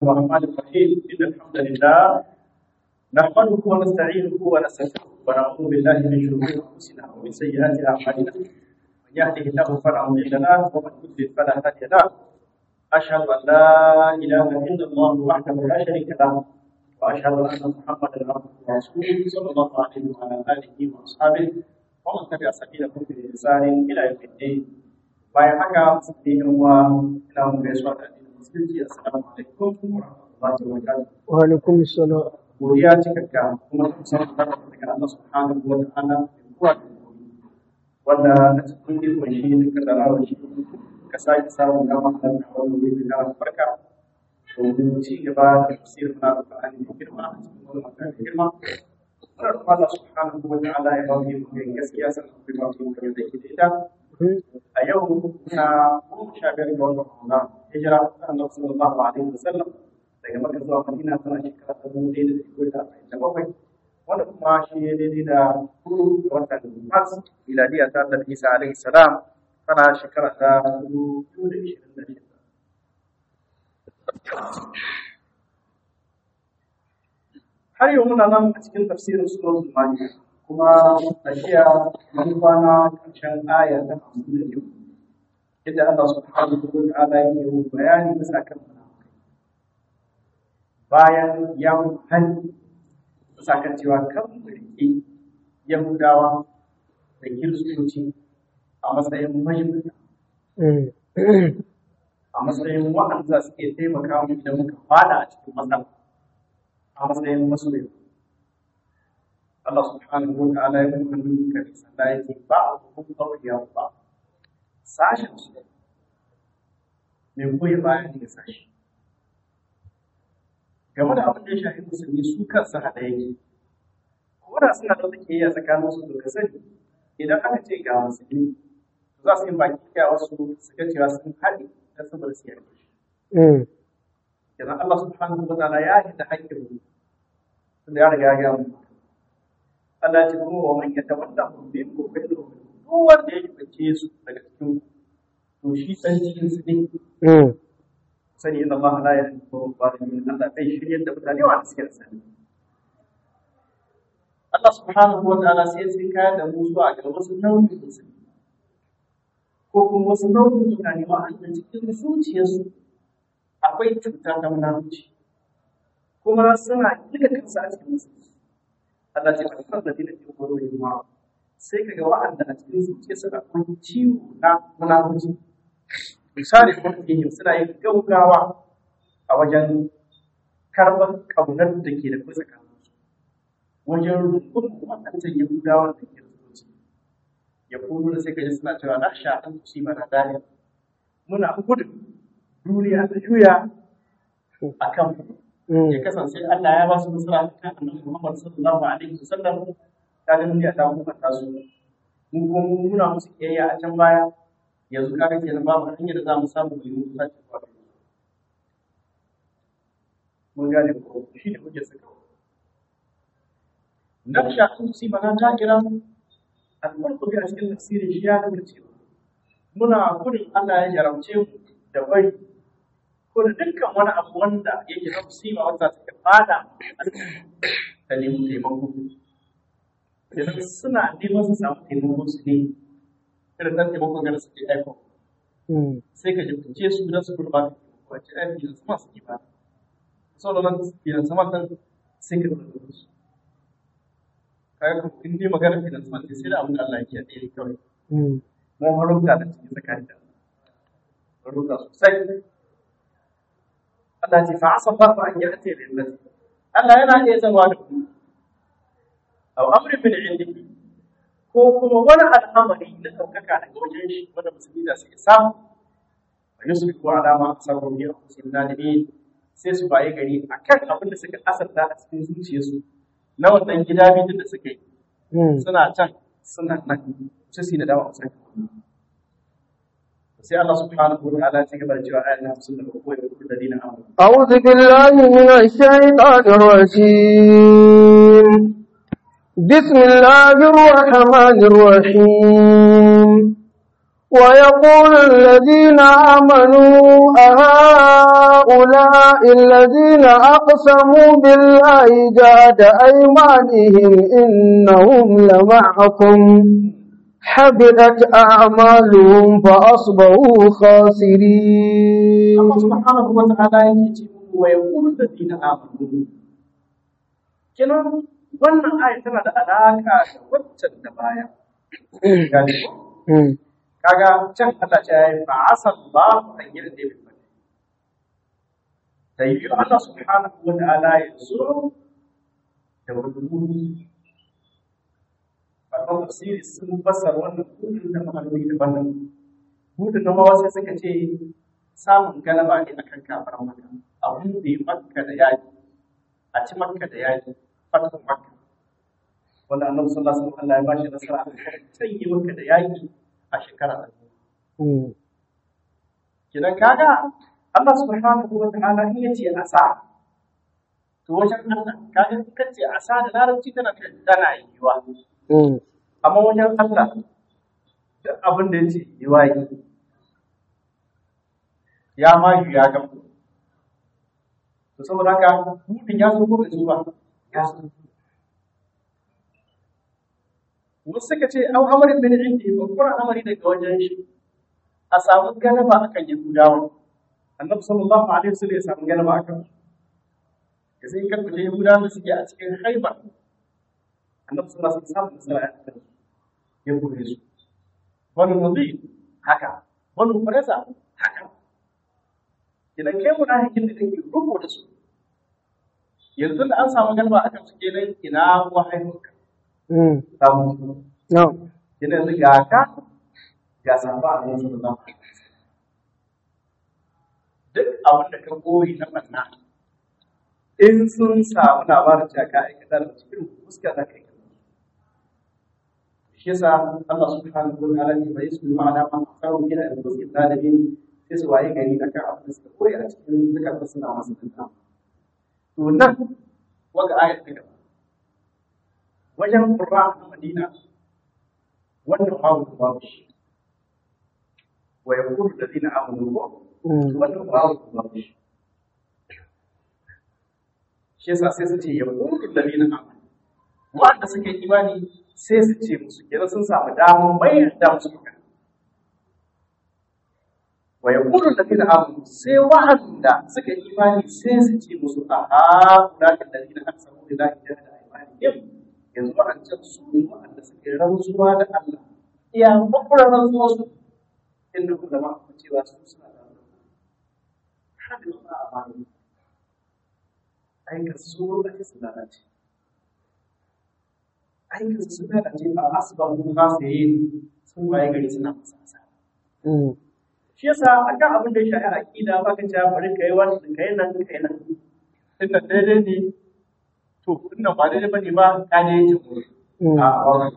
الرحمن الرحيم إن الحمد لله نحمده ونستعينه ونستغفره ونعوذ بالله من شرور أنفسنا ومن سيئات أعمالنا من يهده الله فلا مضل له ومن يضلل فلا هادي له أشهد أن لا إله إلا الله وحده لا شريك له وأشهد أن محمدا عبده ورسوله صلى الله عليه وعلى آله وأصحابه ومن تبع سبيلهم بإحسان إلى يوم الدين bayan haka musulmi yan uwa ina mu gaisuwa da addinin musulunci assalamu alaikum wa rahmatullahi wa barakatuh wa alaikum salam godiya cikakka kuma sun san daga Allah subhanahu wa ta'ala kuwa wanda a cikin ikon shi da kaddarawa shi ka sake samun dama da wannan wuri da barka domin ci gaba da tafsirin na Al-Qur'ani da girma a cikin wannan mata da girma muna roƙon Allah subhanahu wa ta'ala ya ba mu yin gaskiya sannan kuma ba mu yin da ke da ita a yau na goma sha biyar ga watan Ramadan hijira ta Annabi sallallahu alaihi wasallam daga Makka zuwa Madina tana shekara ta dubu ɗaya da ɗari da arba'in da bakwai wanda kuma shi ne daidai da hudu ga watan Mars miladiya ta Annabi Isa alaihi salam tana shekara ta dubu biyu da ishirin da shida. Har yau muna nan a cikin tafsirin suratul Ma'idah kuma tafiya mun kwana ƙarshen aya ta hamsin da biyu yadda Allah subhanahu wa ta'ala yake yi bayani bisa kan munafikai bayan ya hani bisa kan cewa kan mulki Yahudawa da Kiristoci a matsayin mahimmanci a matsayin wa'anda suke taimaka mu idan muka fada a cikin matsala a matsayin masoyi Allah subhanahu wa ta'ala ya kuma nuna kare sanda ya ce ba a kuma ɗauriya ba sashen su mai goyi bayan ne sashi game da abin da ya shafi musulmi su kansu haɗa yake ko da suna da take yi a tsakanin su da sani idan aka ce ga musulmi za su yi baki kiya wasu su ga cewa sun haɗe don saboda su yarda shi idan Allah subhanahu wa ta'ala ya yi da haƙƙin mu tunda ya riga ya gaya mu Allah ce kuma wa man yatawalla hum minkum fa innahu duk wanda ya bace su daga cikin to shi san cikin su ne sani inna Allah la yahdi al-zalimin Allah bai shiryar da mutane wa suke da sani Allah subhanahu wa ta'ala sai sai kaya da mu zuwa ga wasu nau'in musulmi ko kuma wasu nau'in mutane wa'anda cikin zuciyarsu akwai cuta ta munafurci kuma suna duka kansu a cikin musulmi Allah ce kan da dinin ke koro yin ma sai kaga wa'anda a cikin zuciya suna kun ciwo na munafurci misali kuma yin suna yin gaugawa a wajen karɓar ƙaunar da ke da kusa kansu wajen rukun waɗancan yahudawa da ke zuci ya kuma da sai kaji suna cewa na sha an kusi mana dani muna gudun duniya ta juya a kan ya kasance Allah ya ba su nasara kan annabi Muhammad sallallahu alaihi wasallam ta ga duniya ta kuma ta su mun kuma muna musu kiyayya a can baya yanzu kaga kenan babu hanyar da za mu samu mu yi musu sake kwa mun gane ko shi ne kuke saka nan sha sun ci bana ta kira al-qur'ani a cikin tafsirin shi ya nuna cewa muna gudun Allah ya jarabce mu da bari ko da dukkan wani abu wanda yake na musiba wanda take fada ta nemi taimako idan suna neman su samu taimako su ne irin nan taimako ga suke aiko sai ka jibtace su don su kurba ka ce ai biyan sama su ba sau da nan biyan sama nan sai ka kurba su kaga kuma in dai magana biyan sama sai da abin da Allah yake ɗaya kawai mun harunta da cikin tsakanin da harunta sosai Allah ce fa'asa Allah an ya'ti lil nasi Allah yana iya zama da ku aw amrin min indiki ko kuma wani al'amari na ɗaukaka daga wajen shi wanda musulmi za su iya samu wa yusbihu ala ma asabu bi anfusihim nadimin sai su baye gari akan abin da suka asarta a cikin zuciyarsu na wannan gida biyu da suka yi suna can suna nan sai su yi da dawa a sai Allah subhanahu wa ta'ala ya gaba da cewa ayan nan sun da ko ya kullu ladina amanu أعوذ بالله من الشيطان الرجيم بسم الله الرحمن الرحيم ويقول الذين آمنوا أهؤلاء هؤلاء الذين أقسموا بالله جاد أيمانهم إنهم لمعكم حبطت أعمالهم فأصبحوا خاسرين Allah subhanahu wa ta'ala yake ce wa yaqulu alladhina amanu kenan wannan aya tana da alaka da waccan da baya Gane ko? Mm. kaga can Allah ta yi fa asallahu an yi da bil fadl da yi Allah subhanahu wa ta'ala ya so da wani Babban tafsiri sun fassara wannan hudun da mahalmi daban-daban. Hudun na mawa sai suka ce samun galaba ne akan kafar maka. A hudu makka da yaki, a ci makka da yaki, fatan makka. Wanda annabi sallallahu alaihi wasallam Allah ya bashi nasara a kan canye makka da yaki a shekara ta biyu. Mm. Kidan kaga Allah subhanahu wa ta'ala in yace asa to wajen Allah kaga in kace asa da larabci tana tana yiwa. Mm. amma wajen Allah duk abin da ya ce yi wa yi ya ma yi ya gamu to saboda haka hudun ya zo ko bai zo ba ya zo wasu suka ce au amarin bin indi babbar amari daga wajen shi a samu galaba akan yahudawa annabi sallallahu alaihi wasallam ya samu galaba akan su ya sai kan kuje yahudawa da suke a cikin haibar annabi sallallahu alaihi wasallam ya samu nasara akan su ya kore su wani nabi haka wani farasa haka idan kai munafikin da kake rubo da su yanzu da an samu galba akan su kenan ina wahayinka Mm. samu su No. yana yanzu ga ka ga samba a nan sun zama duk abin da ka koyi na manna in sun samu labarin cewa ka aikata da cikin fuska za ka aikata shi yasa Allah subhanahu wa ta'ala ne bai su ma'ana ma samu gina da wasu ɗalibi sai su waye gari da kan abin da suka koyi a cikin zukatan suna masu danta to nan waga ayat ta gaba wajen qurra na Madina wannan babu babu shi wa yaqulu alladhina amanu ko Mm. wannan babu babu shi shi yasa sai su ce yaqulu alladhina amanu wanda suka yi imani sai su ce musu kenan sun samu damar mayar da musu magana wa yaqulu alladhina amanu sai wa'anda suka yi imani sai su ce musu aha ulaka alladhina aqsamu billahi jahada aymanihim yanzu wa'ancan su ne wa'anda suka yi rantsuwa da Allah iya makurar rantsuwa su inda ku zama ku cewa su suna da haka ba a bani aikata su lokaci su lalace aikin su lalace a asibabu ba su yi sun waye gari suna masa asara Mm. shi yasa akan abin da ya shafi aqida ba ka cewa bari kai wannan kai nan kai nan tunda daidai ne to tunda ba daidai bane ba ka ne yake mu Mm. a wannan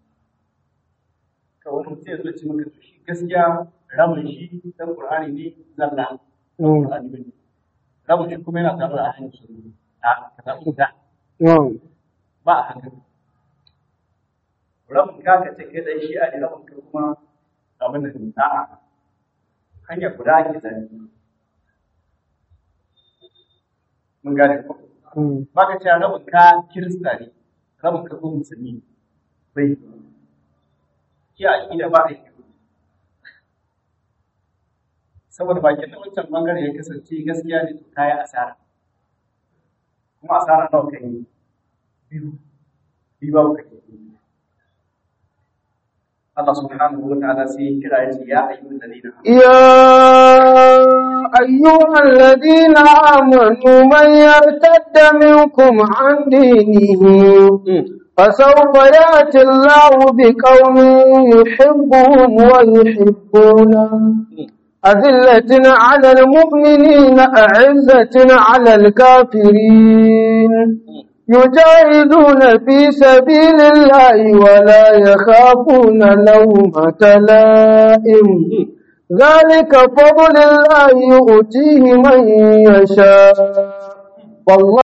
ka wani mutum ya zo ce maka to shi gaskiya ramin shi dan qur'ani ne zalla Mm. qur'ani bane ramin shi kuma yana tare da ahlus sunna a ka samu da No. ba a haka ramin ka ka ce kai dan shi a ne ramin ka kuma abin da ne a'a hanyar guda ake zane mun gane ko Mm. ba ka ce rabin ka kirista ne rabin ka ko musulmi ne. bai ki a ƙida ba a yi saboda bakin da wancan bangare ya kasance gaskiya ne to kayi asara kuma asara nawa kan yi biyu biyu babu kake Allah subhanahu wa ta'ala sai ya kira ya ce ya ayyuhan ladina amanu يا أيها الذين آمنوا من يرتد منكم عن دينه فسوف يأتي الله بقوم يحبهم ويحبونه أذلة على المؤمنين أعزة على الكافرين يجاهدون في سبيل الله ولا يخافون لومة لائم ذلك فضل الله يؤتيه من يشاء والله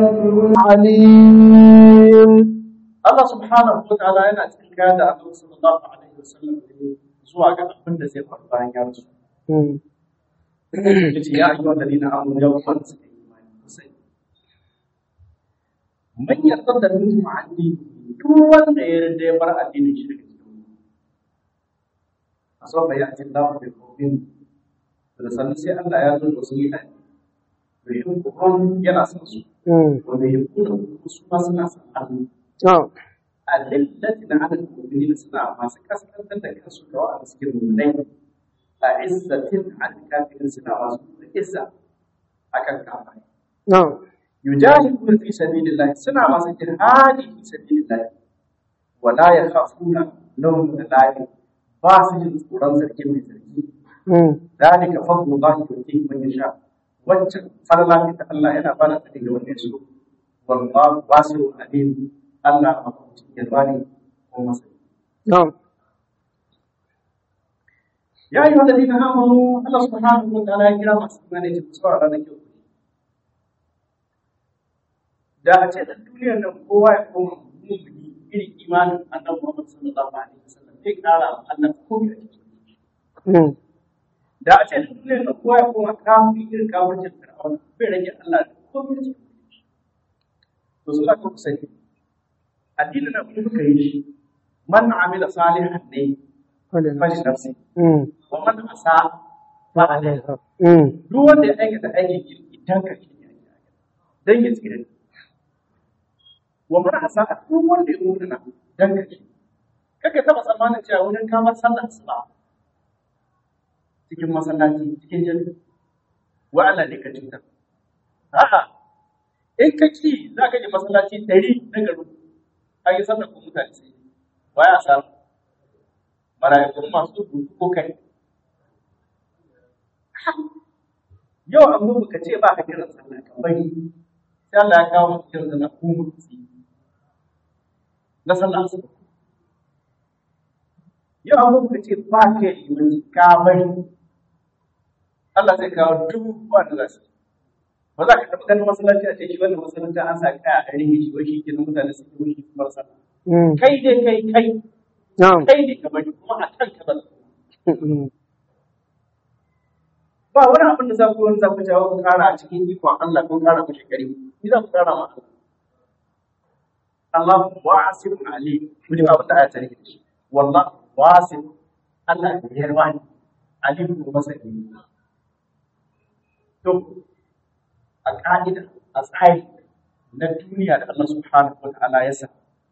عليم Allah subhanahu wa ta'ala yana cikin kaya da Annabi sallallahu alaihi wasallam zuwa ga abin da zai faru bayan ya rasu. yace ya ayyuhal ladina amanu ya wanda suka yi imani ku sani man yarda da minkum anni duk wanda ya yarda ya bar addinin shi daga cikin a sofa ya ce da ku kofin da sanin sai Allah ya zo da su yi addini bai yi kokon yana son su wanda ya kuna su ma suna son Allah adillati na ala mu'minin suna masu kaskantar da kansu da wa'anda suke mu'minai a izzatin an kafirin suna masu izza akan kafai yujahiduna fi sabilillah suna masu jihadi fi sabilillah wala yakhafuna lawm lahi ba su jin tsoron sarki mai sarki dalika fadlullah yuti man yasha wancan farla ta Allah yana bada ta ga wanda su wallahu wasi'un alim Allah a cikin yalwani ko masa ya yi wanda dina amanu Allah subhanahu wa ta'ala ya kira masu imani da su a ranar kyau da a ce da duniyar nan kowa ya koma mummuni irin imanin annabi Muhammad sallallahu alaihi wasallam zai kara wa Allah komai a cikin da a ce da duniyar nan kowa ya koma kafin irin kafin fir'auna bai rage Allah da komai a cikin to su ka sani addinin nan kuma muka yi shi man amila salihan ne fashi nafsi wa man asa fa alaiha duk wanda ya aikata aikin kirki dan ka shi dan ya tsira wa man asa duk wanda ya mutuna dan ka shi kake taba tsammanin cewa wurin kamar sallar asuba cikin masallaci cikin jami'a wa Allah ne ka cutar a'a in ka ki za ka je masallaci ɗari na garin an yi sallar ko mutane sai ba ya samu marayakun masu rubutu ko kai yau an gudu ka ce ba ka kiran sallah ka bari sai Allah ya kawo maka kiran sallah ko mutu na sallah su yau an gudu ka ce ba ka yi limanci ka bari Allah zai kawo dubu wanda za su ba za ka taɓa ganin masallaci a ce shi wannan masallaci an sa kaya a rage shi wai shi ke nan mutane su yi shi kamar sallah kai dai kai kai kai ne ka bari kuma a kan ka zalla ba wani abin da za ku wani za ku jawo ku kara a cikin ikon Allah kun kara ku shekari ni za ku kara ma Allah wasi'un alim ku ji abin da aya ta rike shi wallah wasi' Allah ya yarwa ni alim ko masani to a ƙa'ida a tsari na duniya da Allah subhanahu wa ta'ala ya sa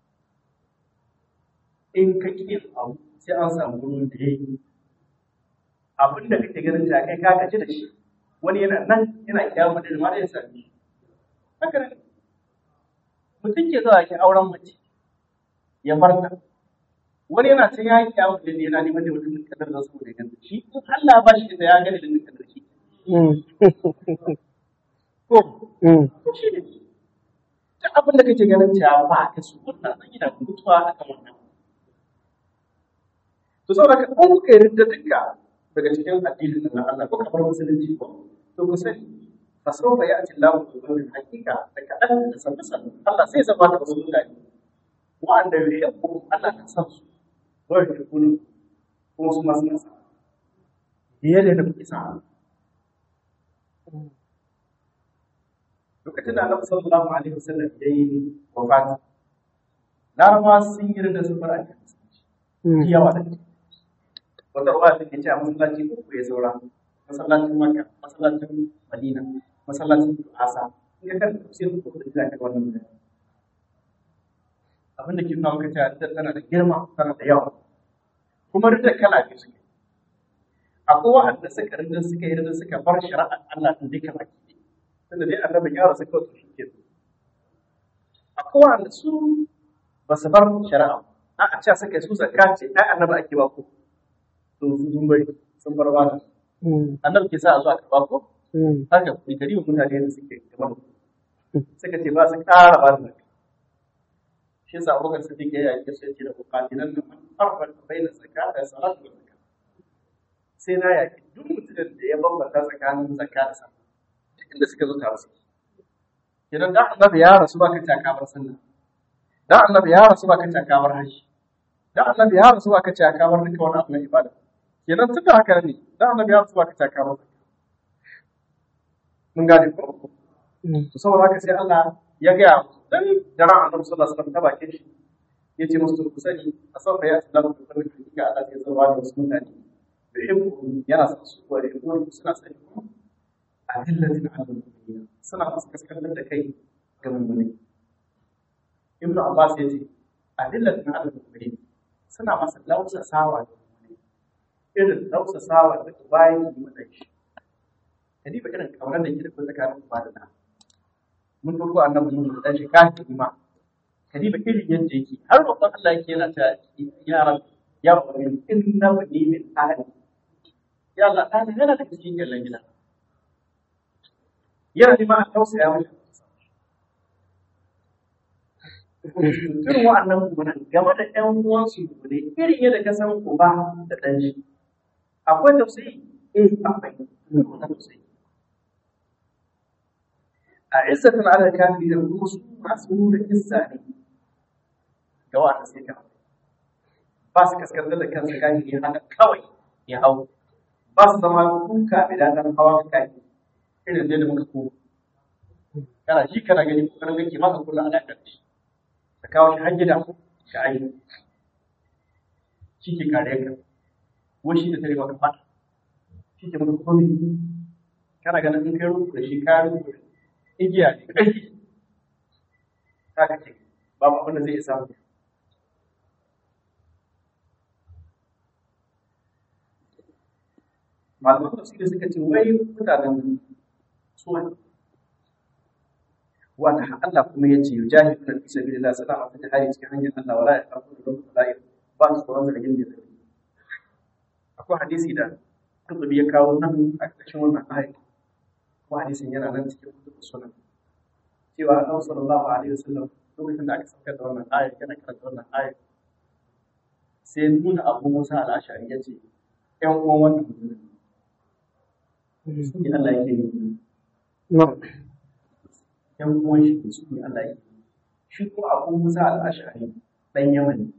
in ka ƙi abu sai an samu wurin da ya yi abin da kake ganin ta kai ka gaji da shi wani yana nan yana kyamu da ma da ya sami shi haka ne mutum ke zuwa ke auren mace ya bar ta wani yana can ya yi kyamu da yana neman da mutum kadar da saboda ganta shi in Allah ba shi da ya gani da kadar shi ko ko shi ne duk abin da kake ganin cewa ba ka su wannan zan yi da mutuwa akan wannan to saboda ka ko kuka yarda duka daga cikin addinin na Allah ko kamar musulunci ko to ku sani fa sawfa ya'ti Allahu bi qawmin hakika da kadan da sanin sanin Allah sai zama da wasu mutane wa'anda yuhibbu Allah ka san su wa yuhibbunu kuma su masu nasa biye da kuke sa lokacin da Annabi sallallahu alaihi wasallam ya yi wafati Larabawa sun yi da sun bar addini yawa da wata ruwa take ce a masallaci uku ya saura masallacin Makka masallacin Madina masallacin Asa in ka kan tafsirin ko da zaka wannan da abin da ke nuna maka cewa da tana da girma tana da yawa kuma rida kala biyu suke akwai wa'anda suka rinda suka yi rinda suka bar shari'ar Allah din duka baki tunda dai annabin ya rasu kawai shi ke akwai wa'anda su ba su bar shari'a a a ce suka su zakka ce ai annabi ake ba ku to su sun bari sun bar ba annabi ke sa a zuwa karɓa ko haka ku kari wa mutane da suke kamar suka ce ba su ƙara ba da shi yasa abokan su take ya yi sai ce da bukatinan nan an farfar bayyana zakka da salatu da zakka sai na yaki duk mutumin da ya bambanta tsakanin zakka da sallah duk inda suka zo tare su kenan da annabi ya rasu ba ka takamar sallah da annabi ya rasu ba ka takamar haji da annabi ya rasu ba ka takamar duka wani abu na ibada kenan tun da haka ne da annabi ya rasu ba ka takamar zakka mun gane ko to saboda haka sai Allah ya gaya musu dan daren annabi sallallahu alaihi wasallam ta bakin shi yace musu ku sani a sauka ya tsalla ku fara kika Allah sai zama da wasu mutane yuhibbu yana son su wa yuhibbu suna son ku adillatin ala al-mu'minin suna masu kaskantar da kai ga mu'mini Ibn Abbas ya ce adillatin ala al-mu'minin suna masa lausa sawa da mu'mini irin lausa sawa da bayan yi mata shi kadi ba irin kaunar da ke da tsakanin ba da na mun dauko annabi mun da shi kafin ma kadiba irin yadda yake har roƙon Allah yake yana ta ya rabbi ya rabbi inna bani min ahli ya Allah ta yana da cikin yallan gida yana da ma a tausaya mai irin wa'annan kuma game da ƴan uwansu ne irin yadda ka san uba da ɗan shi akwai tausayi eh akwai wannan tausayi a izzatun ala kafiri da kuma su masu nuna izza ne ga wa'anda sai ka ba su kaskantar da kansu kayan ya haka kawai ya hau ba su zama kuka da dadan hawa ka kayan irin da muka ko kana shi kana gani kokarin kake maka kula ana ƙarfi ka kawo shi har gida ka aiki shi ke kare ka wani shi da tare maka fata shi ke maka komai kana ganin in kai rubu da shi ka rubu da igiya ne ƙarfi ta kake babu abin da zai isa mu malaman tafsiri suka ce wai mutanen suwa wanda Allah kuma ya ce yujahidu na fi sabilillah suna a fita hari cikin hanyar Allah wala ya kafu da rubu da ba su tsoron zargin da zai akwai hadisi da kutubi ya kawo nan a ƙarshen wannan ayat ko hadisin yana nan cikin kutubu sunan cewa Allah sallallahu alaihi wasallam lokacin da aka saukar da wannan ayat yana karanta wannan ayat sai nuna Abu Musa al-Ash'ari ya ce ƴan uwan wannan mutumin su ne Allah yake yi ƴan uwan shi su ne Allah yake yi shi ko Abu Musa al-Ash'ari dan Yaman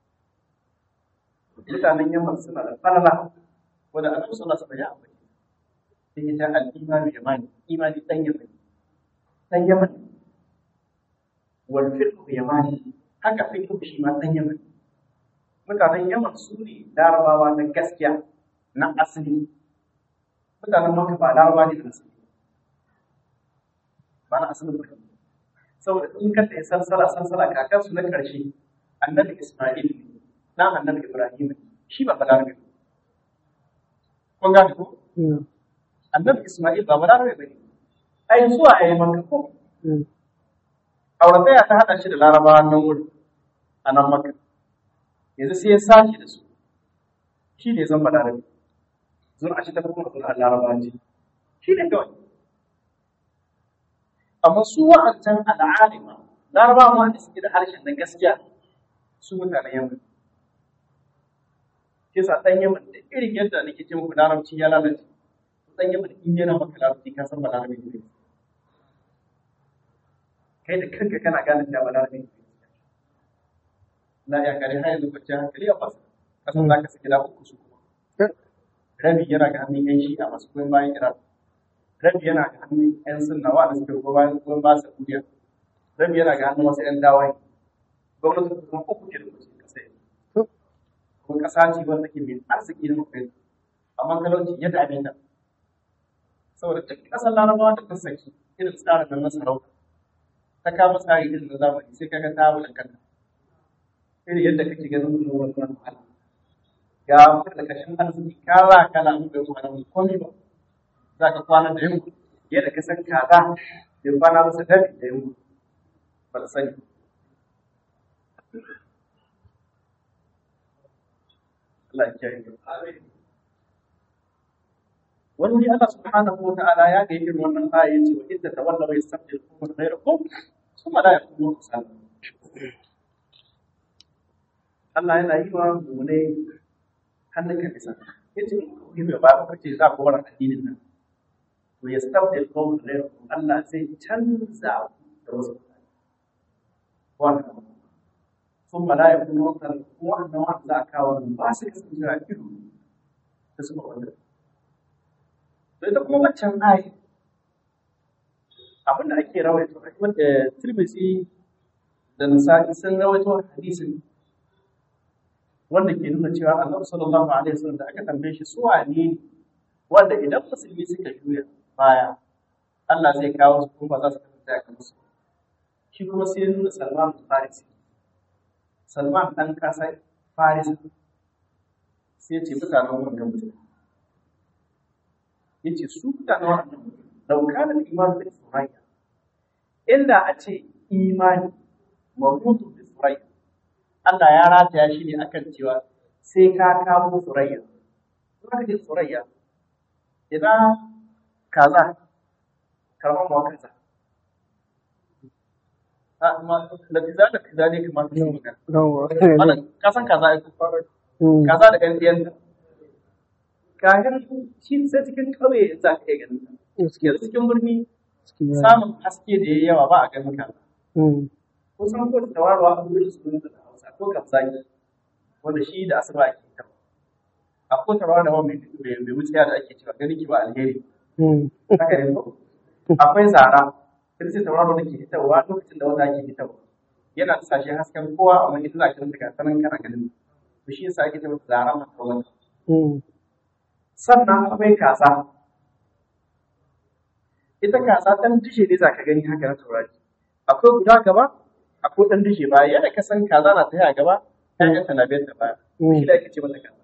mutanen Yaman suna da falala wanda Annabi sallallahu alaihi wasallam ya ambace sai ya ta al-imanu yamani imani dan Yaman dan Yaman wal fiqh yamani haka fiqh shi ma dan Yaman mutanen Yaman su ne larabawa na gaskiya na asali mutanen Makka ba larabawa ne na asali ba na asali ba saboda in ka tsaye sansala sansala kakansu na ƙarshe annabi Isma'il na annabi Ibrahim shi ba balarabe ba kun gane ko annabi Isma'il ba balarabe ba ne ai zuwa a yi maka ko aurataya ta haɗa shi da larabawa nan wuri a nan maka yanzu sai ya sake da su shi ne zan balarabe zuwa a shi ta kuma zuwa larabawa ce shi ne kawai amma su wa'ancan al'alima larabawa ma da suke da harshen na gaskiya su mutanen yamma ke sa ɗan yamma da irin yadda nake ce muku larabci ya lalace ɗan yamma in yana maka larabci ka san ba larabi ne kai da kanka kana gane cewa ba larabi ne na ya kare har yanzu kwanciyar hankali a fasa kasan za ka saki da uku su kuma rabi yana ga hannun yan shi'a masu goyon bayan iran rabi yana ga hannun yan sunna wa da suke goyon ba saudiya rabi yana ga hannun wasu yan dawaye gwamnati kuma uku ke da kusa kasa kuma kasa ce wanda ke mai arziki na mutum amma talauci ya dame ta saboda duk kasar larabawa da ta saki irin tsarin nan na sarauta ta kama tsari irin na zamani sai kaga ta wuce kanta irin yadda kake ganin kuma wannan wahala ga da kashin arziki kala kala mun bai kuma nan komai ba za ka kwana da yunwa yadda ka san kaza bai kwana masa dabi da yunwa ba da sani Allah ya kiyaye wani Allah subhanahu wa ta'ala ya ga irin wannan aya yace wa idda tawallaw yastabdil qawman ghayrakum thumma la yakunu amsalakum Allah yana yi wa mune hannun ka bisa yace in bai ba ku ce za ku bar addinin nan to yastabdil qawman ghayrakum Allah zai canza da wasu wannan ثم لا يكون وقتا وأن وقت لا كاون باسك سنجرا كيلو تسمع wannan to ita kuma waccan ayi abin da ake rawaito wanda Tirmidhi da Nasa'i sun rawaito hadisin wanda ke nuna cewa Annabi sallallahu alaihi wasallam da aka tambaye shi su wane ne wanda idan musulmi suka juya baya Allah zai kawo su kuma ba za su kasance a kansu shi kuma sai ya nuna Salman Farisi Salman ɗan ƙasar Farisa sai ya ce mutanen wannan mutum ya ce su mutanen wannan mutum daukanar imani da surayya inda a ce imani mamutu da surayya Allah ya rataya shi ne akan cewa sai ka kamo surayya kuma ka ce surayya idan kaza karɓar mawa kaza a ma da tiza da tiza ne kamar su magana wannan kasan kaza ai kaza da ɗan ɗiyanta kayan shi sai cikin ƙauye za ka iya ganin ta yanzu cikin birni samun haske da ya yawa ba a ganin kaza kusan ko da tawarwa a wurin su da hausa ko kafsaki wanda shi da asuba ake ta akwai tawarwa da wani mai wuciya da ake cewa ganin ki ba alheri haka ne ko akwai zara sai sai tawarwa da ke fitarwa lokacin da wata ke fitarwa yana sashe hasken kowa amma ita za ka rinka sanan kana ganin to shi yasa ake cewa zara mata wani sannan akwai kasa ita kasa ɗan dishe ne za ka gani haka na taurari akwai guda gaba akwai ɗan dishe baya yadda ka san kaza na tafiya gaba ƴaƴanta na biyar da baya shi da ake ce mata kaza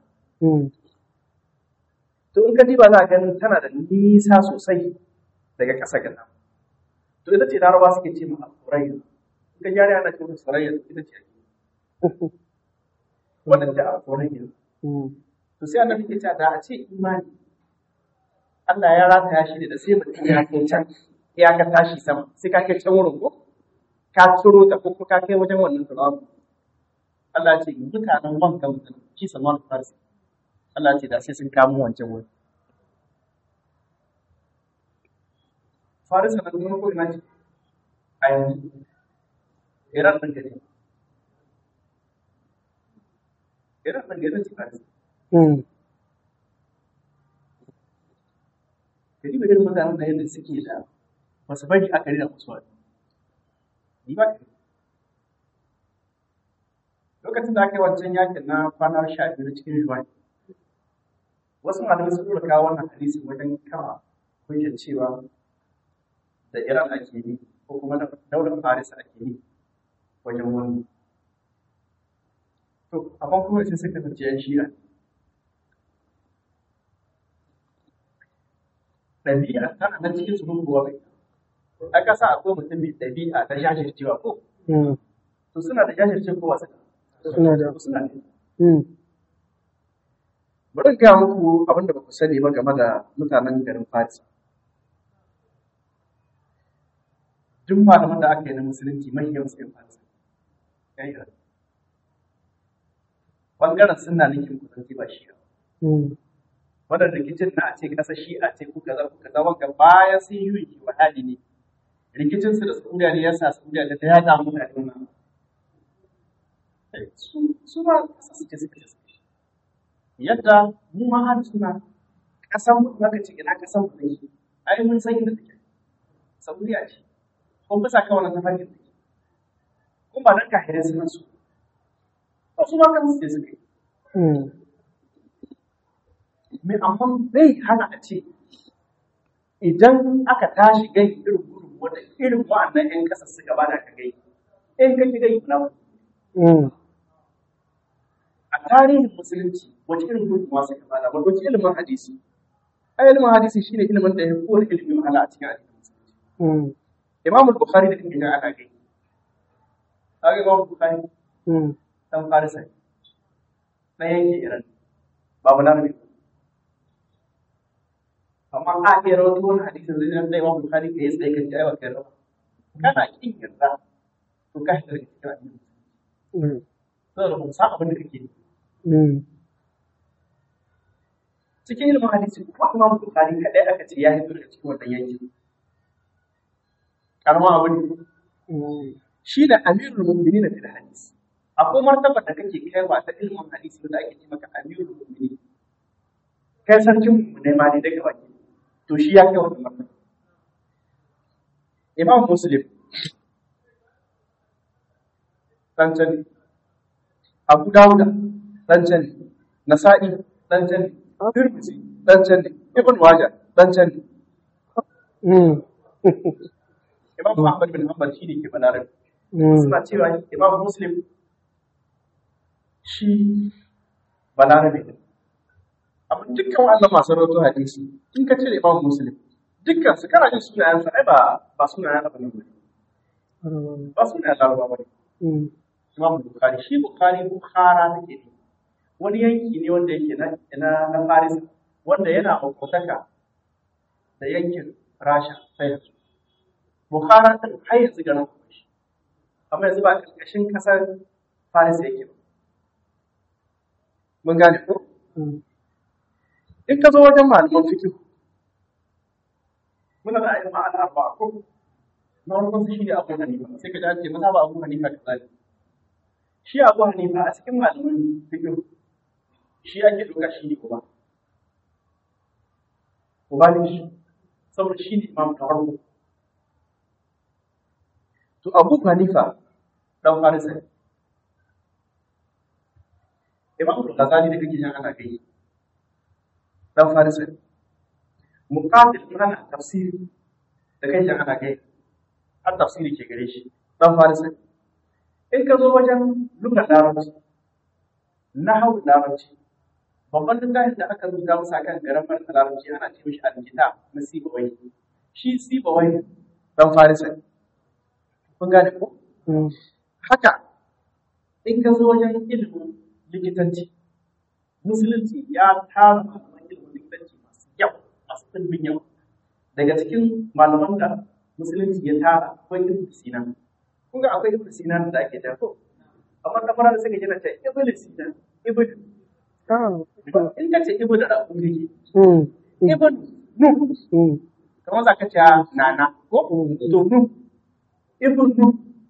to in ka diba za ka gani tana da nisa sosai daga ƙasa ga sama to ita ce larabawa suke ce ma alfurayya in ka gyara ana ce mata surayya ita ce ake wannan ta alfurayya to sai annabi ke cewa da a ce imani Allah ya rataya shi ne da sai mutum ya kai can ya ka tashi sama sai ka kai can wurin ko ka turo ta ko ka kai wajen wannan turawa Allah ce mutanen wanka mutum shi Salman Farsi Allah ce da sai sun kamo wancan wuri Farisa nan kuma ko ina ce a yanzu Iran ɗin gari Iran ɗin gari ce Farisa Gari bai irin mutanen da yadda suke da masu bari aka rina musu wani. Ni ba ka Lokacin da aka yi wancan yakin na kwana sha biyu cikin Juwan, wasu malamai sun tura kawo wannan hadisi wajen kama hujjar cewa da Iran ake yi ko kuma da daular Faris ake yi wajen wani. To, amma kuma sai suka zance yan shi'a. ɗabi'a tana nan cikin su muguwa mai a ƙasa akwai mutum mai ɗabi'a ta jajircewa ko to suna da jajirce ko wasu Suna da. suna da bari in gaya muku abin da ba ku sani ba game da mutanen garin Fatis duk malaman da aka yi na musulunci mai yawan su Fatis ya yi ɓangaren suna nufin kusanci ba shi wannan rikicin na a ce ƙasa shi a ce kuka za kuka za wanka bayan sun yi yi wa hali ne rikicin su da saudiya ne yasa saudiya da ta yaɗa mutane wannan su su ma ƙasa su ce suka ce yadda mu ma har suna ƙasan mu zaka ce ina ƙasan mu ne ai mun san inda take saudiya ce kun bisa kan wannan tafarkin take kun ba dan kahirai suna su ba su ma kan su ce suka yi mai amma zai hana a ce idan aka tashi gai irin gudun wanda irin wa'annan 'yan ƙasa suka ba da ka gai in ka ki gai na a tarihin musulunci wace irin gudunmawa suka ba da ba wace ilimin hadisi ai ilimin hadisi shine ilimin da ya fi kowane ilimin wahala a cikin addinin musulunci Imam Bukhari da kake ana gai kaga Imam Bukhari dan Farisa na yanke Iran babu larabi amma a iya rawaito wani hadisin zai nan da Imam Bukhari ka yi tsaye kan jawa kai rawa kana kin yarda to ka shi daga cikin addini saboda ba san abin da kake yi cikin ilimin hadisi ko Imam Bukhari kadai aka ce ya hito daga cikin wannan yankin karama abu ne shi da amirul mu'minin fil hadis akwai martaba da kake kai ba ta ilimin hadisi wanda ake ce maka amirul mu'minin kai sarkin mu ne ma ne daga baki to shi ya kai wannan martaba imam muslim dan can ne abu dawuda dan can ne nasa'i dan can ne tirmidhi dan can ne ibn majah dan can ne Mm. imam ahmad bin hanbal shi ne ke balarabe Mm. suna cewa imam muslim shi balarabe ne amma dukkan wannan masu rawaito hadisi in ka cire imam muslim dukkan su kana jin sunayensa ai ba ba sunayen abin ne ba sunayen larabawa ba ne Mm. imam bukhari shi bukhari bukhara take ne wani yanki ne wanda yake na na, na faris wanda yana makotaka da yankin rasha sai yanzu bukhara din har yanzu garin kuma shi amma yanzu ba karkashin kasar faris yake ba mun gane ko Mm. in ka zo wajen malaman fiqh muna da ayyuka al'arba ko na farkon shi ne abu hanifa sai ka ji an ce masa ba abu hanifa da zai shi abu hanifa a cikin malaman fiqh shi ake doka shi ne uba uba ne shi saboda shi ne imam na farko to abu hanifa dan farisa ne imam al-ghazali da kake jin ana kai dan farisa ne muqatil in ana tafsiri da kai jin ana kai har tafsiri ke gare shi dan farisa ne in ka zo wajen lugar larabci nahwu larabci babban littafin da aka rubuta masa kan garamar larabci ana ce mishi al-kitab na sibawai shi sibawai dan farisa ne kun gane ko Mm. haka in ka zo wajen ilimin likitanci musulunci ya tara malaman ilimin likitanci masu yau masu ɗimbin yau daga cikin malaman da musulunci ya tara akwai ibn sina kun ga akwai ibn sina da ake da ko amma na fara da suka gina ta ibn sina ibn Ah. in ka ce ibn da abu ne Mm. Mm. ibn nu Mm. kamar za ka ce nana ko Mm. to nu ibn nu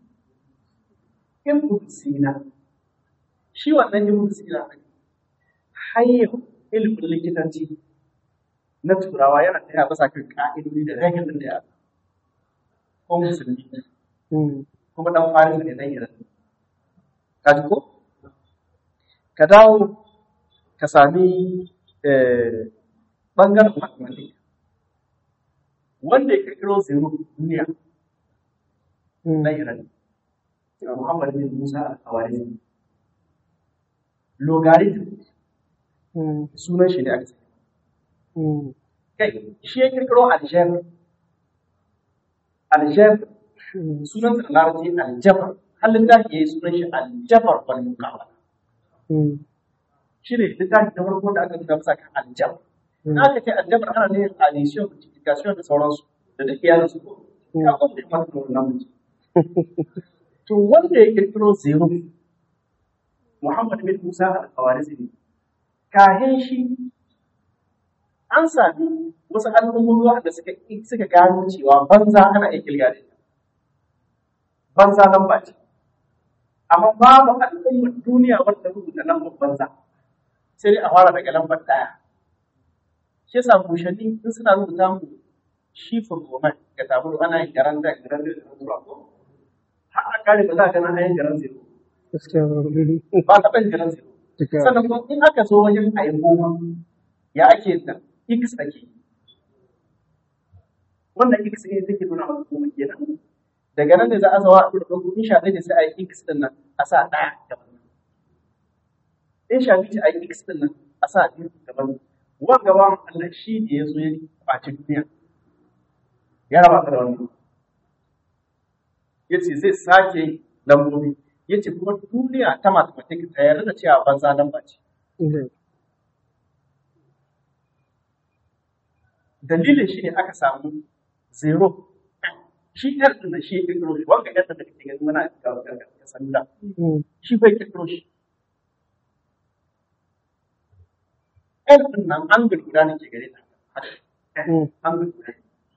ibn sina shi wannan ibn sina ne har yau ilimin likitanci na turawa yana taya bisa kan ka'idodi da ragin da ya ko musulmi Mm. kuma dan farin ne dan iran ka ji ko ka dawo ka sami eh, bangaren mathematics wanda ya kirkiro zero duniya Mm. na iran Muhammad bin Musa al-Khawarizmi logarithm Mm. sunan shi ne aka sani Mm. kai shi ya kirkiro algebra algebra Mm. sunan sa da larabci aljabar har littafi ya yi sunan shi aljabar wal muqabala Mm. shi ne littafi na farko da aka nuna masa kan aljabar Mm. na aka ce aljabar ana ne addition multiplication da sauransu da duk iyalan su ya kuma da mata da wannan mutum to wanda ya kirkiro zero Muhammad bin Musa al-Khawarizmi kahin shi an sami wasu al'ummomi wanda suka suka gano cewa banza ana iya kirga da ita banza lamba ce amma babu al'ummar duniya wanda rubuta lambar banza sai dai a fara daga lambar ɗaya shi yasa mushanni in suna rubuta mu shifin roman ga tabulu ana yin garan da garan da garan ko har a kare ba za ka gana ayin garan zero Gaskiya. ba taɓa yin garan zero Duka. sannan kuma in aka zo wajen a yi goma ya ake yin ta x ake yi. wannan x ne take nuna maka goma kenan daga nan ne za a zawa a ɗora ɗauko in sha ɗaya ne sai a yi x ɗin nan a sa ɗaya daban in sha biyu ce a yi x ɗin nan a sa biyu daban wanga ba Allah shi ne ya zo ya ɓaci duniya ya raba ta da wannan ya ce zai sake lambobi ya ce kuma duniya ta mathematics ta yarda da cewa banza lamba ce Mm. dalilin shi ne aka samu zero shi ɗan ɗin da shi ya ƙirƙiro shi wanga ɗan da kake gani mana ga ga salula Mm. shi bai ƙirƙiro shi ɗan ɗin nan an guda ne ke gare ta Mm. an guda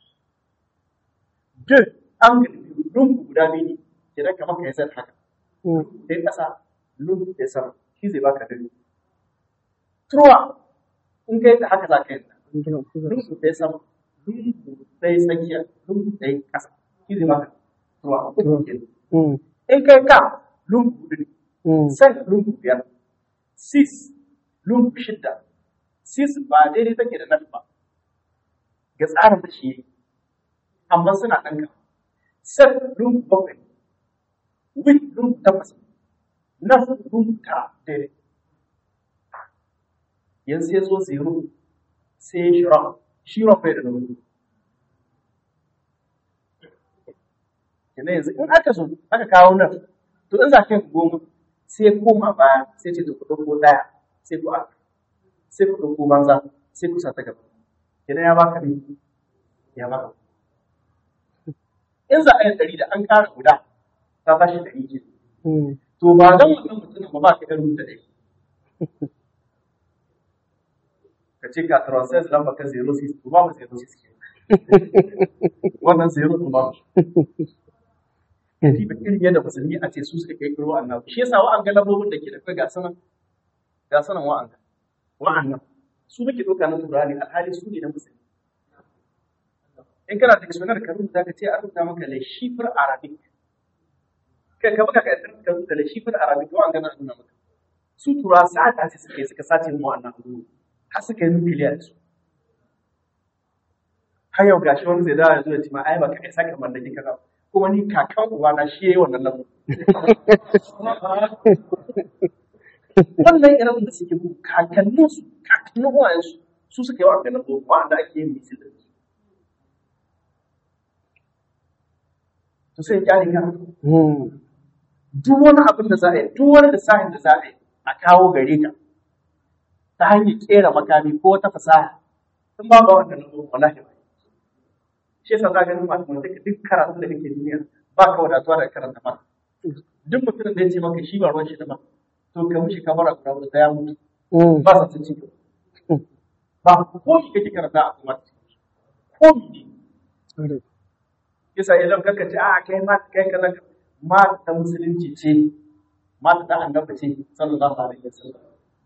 duk an gudu lungu guda biyu ne idan kamar ka yi zai haka Mm. ɗaya ƙasa lungu ɗaya sama shi zai baka dare truwa in ka yi ta haka za ka yi ta lungu ɗaya sama lungu ɗaya tsakiya lungu ɗaya ƙasa shi zai maka ruwa uku kenan mm, in kai ka lungu hudu ne mm, san lungu biyar sis lungu shidda sis ba daidai take da nan ba ga tsarin da shi yake amma suna ɗan ka san lungu bakwai wit lungu takwas nas lungu tara daidai yanzu ya zo zero sai ya shira shira bai da lungu kenan yanzu in aka zo aka kawo nan to in za ka yi goma sai koma baya sai ce to ku ɗauko ɗaya sai ku aka sai ku ɗauko banza sai ku sa ta gaba kenan ya baka ne ya baka in za a yi ɗari da an ƙara guda ta tashi ɗari ke mm. to ba don wannan mutumin ba ba ka ɗan rubuta ɗari ka ce ka transfer lamba ka 06 to ba mu 06 ke wannan 0 to ba mu Diba irin yadda musulmi a ce su suka kai kiro annabi. Shi yasa wa'an ga lambobin da ke da kai ga sanan ga sanan wa'an ga wa'annan su muke ɗauka na turani alhali su ne na musulmi. In kana dictionary ka rubuta ka ce a rubuta maka le shifr arabic. Kai ka baka ka rubuta le shifr arabic wa'an ga na nuna maka. Su tura sa'ata ce suka yi suka sace mu wa'annan abubuwa. Har suka yi nukiliya da su. Har yau gashi wani zai dawo ya zo ya ce ma ai baka isa ka mallaki kaza ba. kuma ni kakan uwa na shi yayi wannan lamu. Wannan irin da suke bu kakannin su kakannin uwayen su su suka yi wannan lamu wanda ake yin misil da su. To sai ya ka Mm, duk wani abin da za a yi duk wani lissafin da za a yi a kawo gare ka ta hanyar kera makami ko wata fasaha in ba ba wannan lamu wallahi ba. shi yasa za ka ga mathematics duk karatun da kake duniya ba ka wadatuwa da karanta ba duk mutumin da ya ce maka shi ba ruwan shi da ba to ka mushi ka bara guda wata ya mutu mm, ba sa cin ciki ba ko mi kake karanta a kuma ko mi ne Ƙwarai. yasa idan kanka ce a kai ma kai kaza ma ta musulunci ce ma ta annabi ce sallallahu alaihi wasallam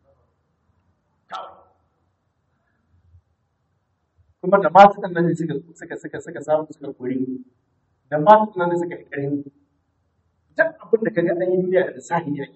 kuma da masu nan ne suka suka suka suka samu suka kori da masu nan ne suka yi ƙarfi duk abin da kaga an yi duniya da lissafi ya ke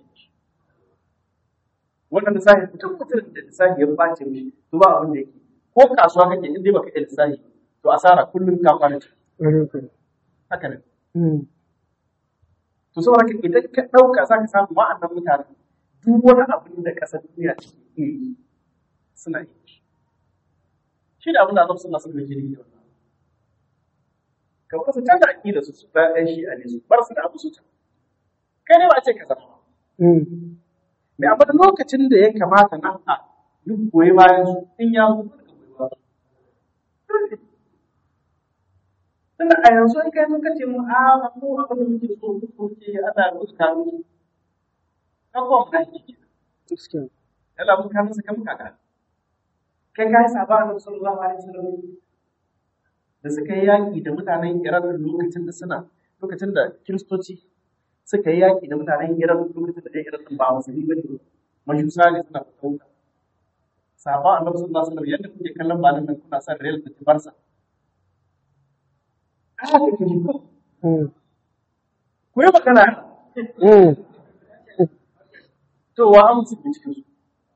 wannan lissafi mutum mutum da lissafi ya bace mishi to ba abin da yake ko kasuwa kake in dai baka yi lissafi to asara kullum ka kwana ciki Ƙwarai kuwa. haka ne Mm, to saboda haka idan ka ɗauka za ka samu wa'annan mutane duk wani abin da ƙasar duniya take iya yi suna yi shi da abin da Annabi sallallahu alaihi wasallam yake yi ka wasu canza aqida su su ta ɗan shi a ne su bar su da abu su can kai ne ba a ce ka zama ba mm, mai amma da lokacin da ya kamata na a yi goyi bayan su in ya zo ka goyi bayan su tunda a yanzu in kai muka ce mu a mu abin da muke so mu so ce ana rubuta mu ka ko mu dai gaskiya. yana mun ka masa kan kaka kai kai saba annabi sallallahu alaihi wasallam da suka yi yaki da mutanen Iran lokacin da suna lokacin da kiristoci suka yi yaki da mutanen Iran lokacin da ɗan Iran ɗin ba musulmi ba ne majusa ne suna fitauta saba annabi sallallahu alaihi wasallam yadda kuke kallon ba nan kuna sa Real da Barca haka kake ji ko Mm, ku yi magana mm, to wa an musu cikin su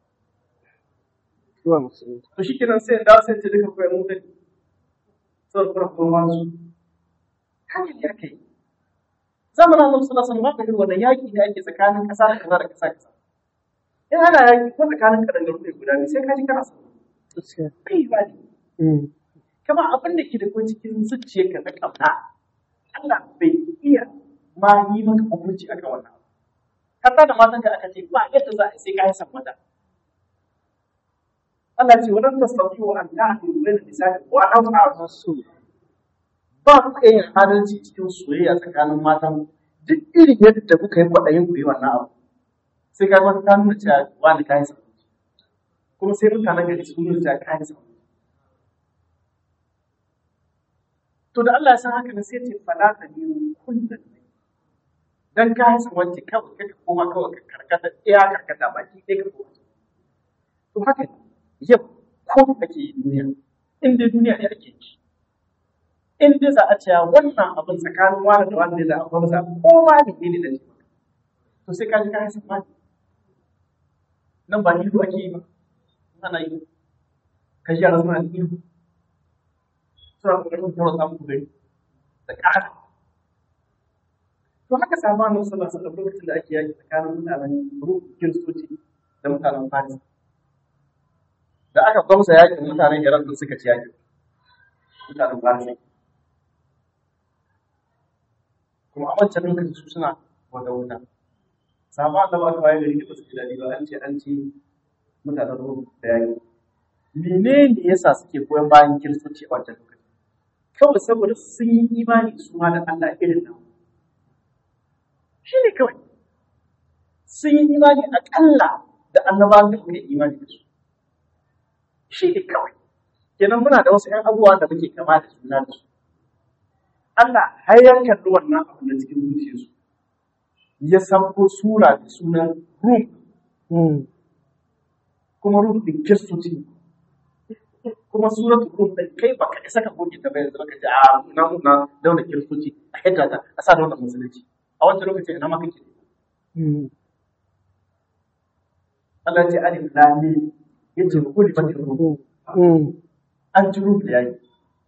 zuwa musulunci. to shi kenan sai da sai ce duka koyar mu dai sai kuma kuma su hanyar ya kai zamanin Allah sallallahu alaihi wasallam ba ka irin wannan yaki da ake tsakanin kasa da kasa da kasa kasa in ana yaki ko tsakanin kadangaru ne guda ne sai ka ji kana so Gaskiya. kai ba ne Mm, kama abin da ke da ko cikin zuciyarka na kauna Allah bai iya ma yi maka hukunci akan wannan abu hatta da matan da aka ce ba yadda za a yi sai ka yi san mata Allah ce wannan tasawwu an ta'dilu bayna nisa'i wa an ta'dilu Masu. ba ku iya yin adalci cikin soyayya tsakanin matan duk irin yadda kuka yi kwaɗayin ku yi wannan abu sai ka ga ta nuna cewa wani kayan sa kuma sai mutanen gari sun nuna cewa kayan sa to da Allah ya san haka ne sai ce fala ta biyu kullum dan kayan sa wacce kawai kai ka koma kawai ka karkata iya karkata baki ɗaya ka koma to haka yau ko ake yi duniya in dai duniya ne ake yi in dai za a ce wannan abin tsakanin wani da wani ne za a gwamza ko ma ne ne da ce to sai ka ji ka hasa ma nan ba ido ake yi ba ana yi ka ji yara suna ido suna kokarin kuma samun gari da ƙara to haka samu annabi sallallahu alaihi wasallam lokacin da ake yaki tsakanin mutanen ruhu kiristoci da mutanen faris da aka gwamsa yakin mutanen iran da suka ci yakin mutanen faris kuma a wancan lokacin su suna wata wuta samu annabi aka waye gari ba su ji daɗi ba an ce an ci mutanen ruhu da yaki menene yasa suke goyon bayan kiristoci a wancan lokacin kawai saboda sun yi imani su ma da Allah irin nan shi ne kawai sun yi imani aƙalla da annabawan da muke imani da su shi ne kawai kenan muna da wasu ‘yan abubuwa da muke kama da juna da su Allah har ya kalli wannan abu na cikin zuciyarsu ya sauko sura da sunan ruh Mm. kuma ruh din kiristoci ne kuma suratul rum da kai baka isa ka goge ta bayan zaka ce a na na dauna kiristoci a hidda ta a sa dauna musulunci a wancan lokacin ina ma kake Mm. Allah ya ce alif lam mim yace kulli fatin rum Mm. an ji ruhu da yayi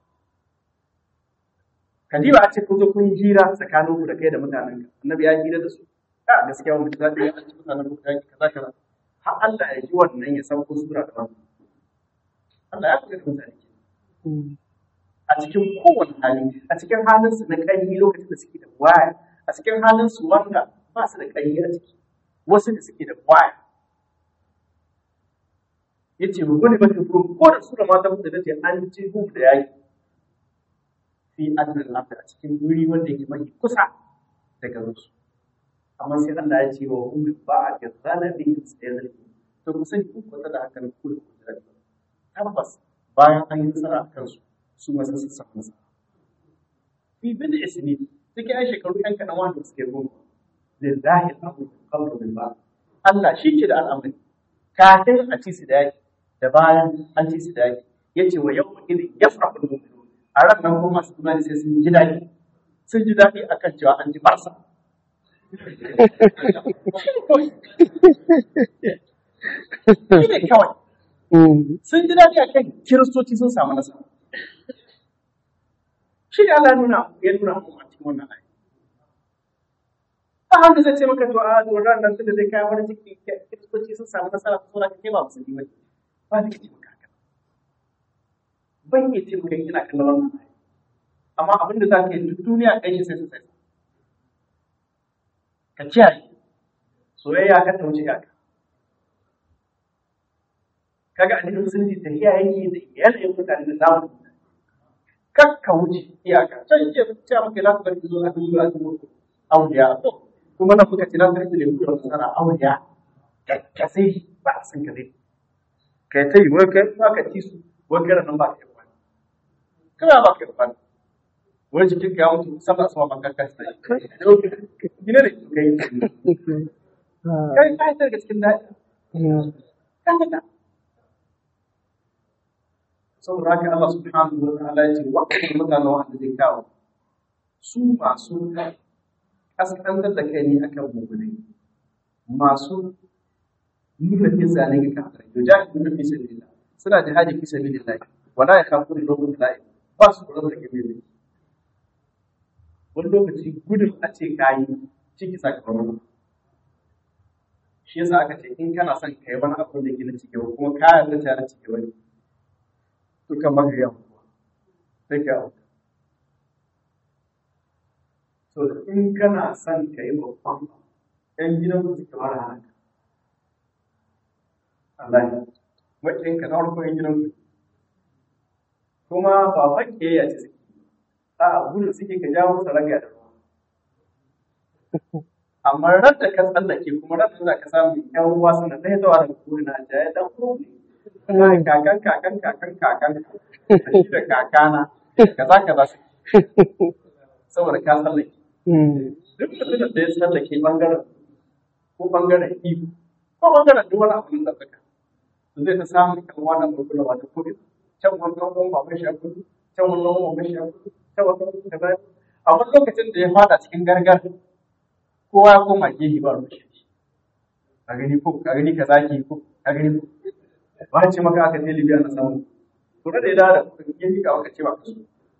kadiba a ce kun zo kun yi hira tsakanin ku da kai da mutanen ka annabi ya yi hira da su a gaskiya wani za ta yi an ci mutanen ku da kaza kaza har Allah ya ji wannan ya sauko sura da wannan Allah ya kula da mutane ke Mm. a cikin kowane hali a cikin halin su na ƙarfi lokacin da suke da waya a cikin halin su wanda ba su da ƙarfi a ciki wasu da suke da waya yace mu gode mata ko ko da sura mata da nace an ci hu da yaki fi adnan lafiya a cikin wuri wanda yake mai kusa da garin su amma sai Allah ya ce wa hum ba a gazzana bi sayyidir to ku sani ku kwata da hakan ku da ku da tabbas bayan an yi nasara a kansu su ma sun samu nasara fi bin isni cikin ai shekaru yan kaɗan wanda suke goma lillahi al-amru qabla bil ba Allah shi ke da al'amari kafin a ci su da yaki da bayan an ci su da yaki yace wa yawma idin yafrahu al-mu'minun a ran nan kuma masu imani sai sun ji daɗi sun ji daɗi akan cewa an ji barsa shi ne kawai Mm. sun ji daɗi akan kiristoci sun samu nasara shi ne Allah ya nuna ya nuna mu a cikin wannan ayi ba wanda zai ce maka to a to ran nan tunda zai kai wani ciki kiristoci sun samu nasara ko na kai ba musulmi ba ba da kace maka haka ban yi ce maka ina kallon wannan ayi amma abin da za ka yi duk duniya kai shi sai su sai ka kiyaye soyayya ka ta wuce iyaka kaga addinin musulunci ta yake da yanayin mutane da zamu kar ka wuce iyaka can ce ce maka la ta bari zo a duk a duk auliya to kuma na kuka ce la ta bari da ku sana auliya ka sai ba a san ka dai kai tai wai kai ba ka ci su wai kai nan ba ka yi kwani kana ba ka yi kwani wani jikin ka ya mutu sama sama ban kanka sai gine da kai Okay. Ah. kai kai daga cikin daɗi Mm. kanka saboda haka Allah subhanahu wa ta'ala ya ce waɗannan mutanen wanda zai kawo su masu kaskantar da kai ne akan mummunai masu nuna kisa ne ga kafirai yujahiduna fi sabilillah suna jihadi fi sabilillah wala yakhafuna lawmata la'im ba su kula da kabiri wani lokaci gudun a ce kayi ciki sakamakon shi yasa aka ce in kana son kai wani abu da ke na ciki kuma ka yarda ta na ciki wani to kan maka yawa sai ka auka so in kana son ka yi babban yan gidan ku suke mara haka Allah ya makin ka na farko yan gidan ku kuma ba fakke ya ce suke a gudu suke ka jawo musu raga da ruwa amma ran da ka tsallake kuma ran da za ka samu yan uwa suna ɗaya zuwa da kuri na jaya dan ko ne kakan kakan kakan kakan da shi da kakana kaza kaza su saboda ka tsallake Mm. duk mutumin da ya tsallake bangaren ko bangaren iko ko bangaren duk wani abu da tsaka to zai ta samu kan wannan gurgurwa wata kuri can wani ɗan baban shi a kudu can wani ɗan baban shi a kudu ta wata kaza a wani lokacin da ya fada cikin gargar kowa ya koma gehe ba ruwan shi a gani ko a gani ka zaki ko a gani ko ba ce maka aka je Libya na samu to da ya dawo da kuɗin gehe ka aka ce ba ka so